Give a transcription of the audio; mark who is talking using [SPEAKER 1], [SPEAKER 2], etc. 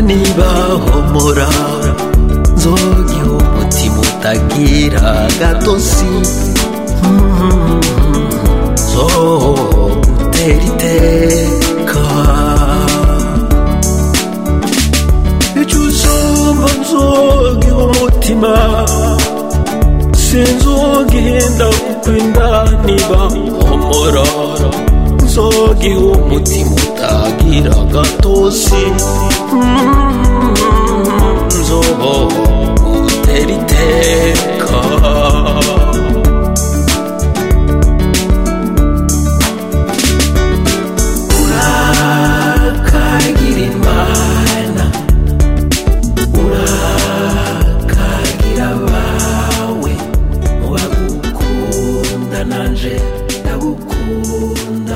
[SPEAKER 1] nibahomora nzogiha umutima utagira gatosi nzogutera iteka icyo usumba nzogiha umutima sinzogenda kukwenda niba homora nzogiha umutima utagira gatosi nzogutera iteka urakagira imana urakagira abawe mubagukunda nanje ndagukunda